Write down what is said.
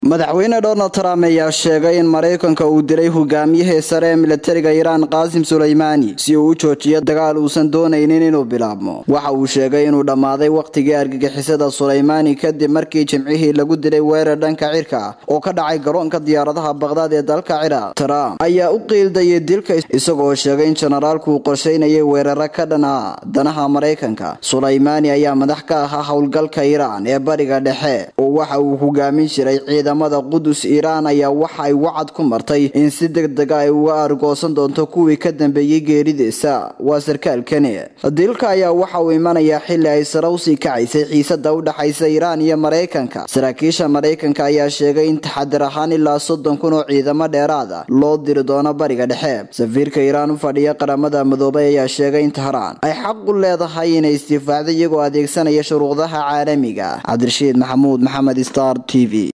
madaxweyne donald trump ayaa sheegay in maraykanka uu dilay hogaamiyihii sare ee milatariga iiraan qaasim suleymaani si uu u joojiyo dagaal uusan doonaynin inuu bilaabmo waxa uu sheegay inuu dhammaaday wakhtigii argagixisada suleymaani kadib markii jimcihii lagu dilay weerar dhanka cirka ah oo ka dhacay garoonka diyaaradaha baqhdaad ee dalka ciraaq trump ayaa u qiildayay dilka isagoo sheegay in jenaraalku uu qorsheynayay weeraro ka dhan ah danaha maraykanka suleymaani ayaa madax ka ahaa howlgalka iiraan ee bariga dhexe oo waxa uu hogaamin jiray ciidamada qudus iiraan ayaa waxa ay wacad ku martay in si deg dega ay uga argoosan doonto kuwii ka dambeeyey geeridiisa waa sarkaalkani dilka ayaa waxa uu imanayaa xili ay sare usii kacaysay xiisada u dhexaysa iiraan iyo maraykanka saraakiisha maraykanka ayaa sheegay in taxadir ahaan ilaa soddon kun oo ciidamo dheeraada loo diri doono bariga dhexe safiirka iiraan u fadhiya qaramada midoobay ayaa sheegay in tahraan ay xaq u leedahay inay istifaacdo iyagoo adeegsanaya shuruucdaha caalamiga cabdirashiid maxamuud maxamed star t v